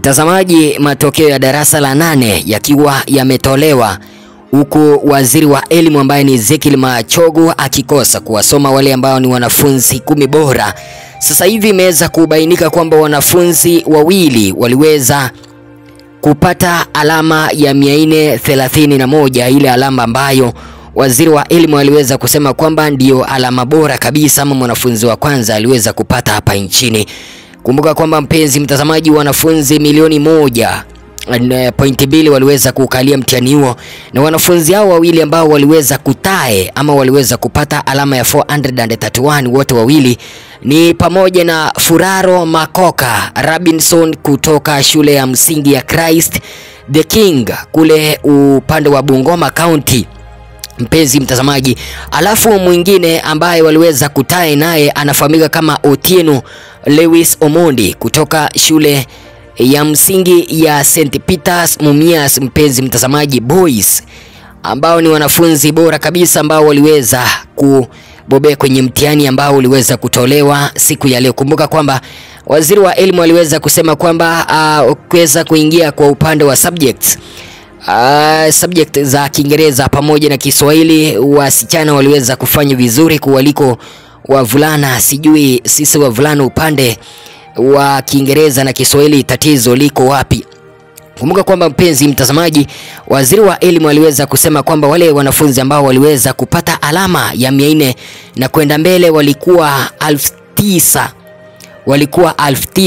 Mtazamaji, matokeo ya darasa la nane yakiwa yametolewa huku waziri wa elimu ambaye ni Ezekiel Machogu akikosa kuwasoma wale ambao ni wanafunzi kumi bora. Sasa hivi imeweza kubainika kwamba wanafunzi wawili waliweza kupata alama ya 431 ile alama ambayo waziri wa elimu aliweza kusema kwamba ndiyo alama bora kabisa, ama mwanafunzi wa kwanza aliweza kupata hapa nchini. Kumbuka kwamba mpenzi mtazamaji, wanafunzi milioni moja pointi mbili waliweza kukalia mtihani huo, na wanafunzi hao wawili ambao waliweza kutae ama waliweza kupata alama ya 431 wote wawili ni pamoja na Furaro Makoka Robinson kutoka shule ya msingi ya Christ the King kule upande wa Bungoma County mpenzi mtazamaji. Alafu mwingine ambaye waliweza kutae naye anafahamika kama Otieno Lewis Omondi kutoka shule ya msingi ya St Peters Mumias, mpenzi mtazamaji, boys ambao ni wanafunzi bora kabisa ambao waliweza kubobea kwenye mtihani ambao uliweza kutolewa siku ya leo. Kumbuka kwamba waziri wa elimu aliweza kusema kwamba uh, kuweza kuingia kwa upande wa subjects Uh, subject za Kiingereza pamoja na Kiswahili wasichana waliweza kufanya vizuri kuwaliko wavulana. Sijui sisi wavulana upande wa Kiingereza na Kiswahili tatizo liko wapi? Kumbuka kwamba mpenzi mtazamaji, waziri wa elimu aliweza kusema kwamba wale wanafunzi ambao waliweza kupata alama ya mia nne na kwenda mbele walikuwa elfu tisa walikuwa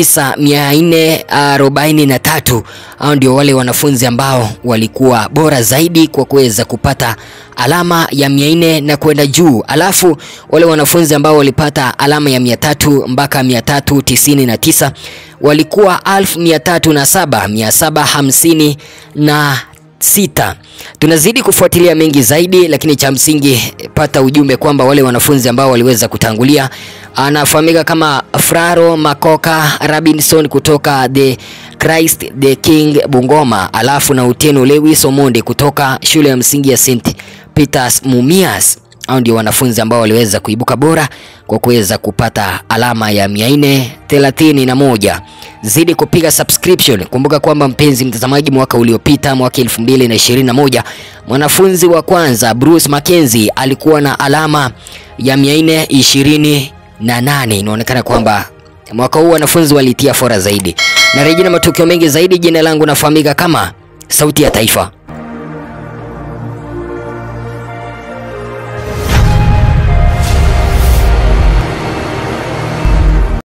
9443 hao ndio wale wanafunzi ambao walikuwa bora zaidi kwa kuweza kupata alama ya 400 na kwenda juu. Alafu wale wanafunzi ambao walipata alama ya 300 mpaka 399 walikuwa 1307 na sita. Tunazidi kufuatilia mengi zaidi, lakini cha msingi pata ujumbe kwamba wale wanafunzi ambao waliweza kutangulia anafahamika kama Fraro Makoka Robinson kutoka the Christ the King Bungoma, alafu na Uteno Lewis Omondi kutoka shule ya msingi ya St Peters Mumias. Hao ndio wanafunzi ambao waliweza kuibuka bora kwa kuweza kupata alama ya 431. Zidi kupiga subscription. Kumbuka kwamba mpenzi mtazamaji, mwaka uliopita, mwaka 2021, mwanafunzi wa kwanza Bruce Mackenzie alikuwa na alama ya 428. Inaonekana kwamba mwaka huu wanafunzi walitia fora zaidi. Na rejea na matukio mengi zaidi, jina langu nafahamika kama Sauti ya Taifa.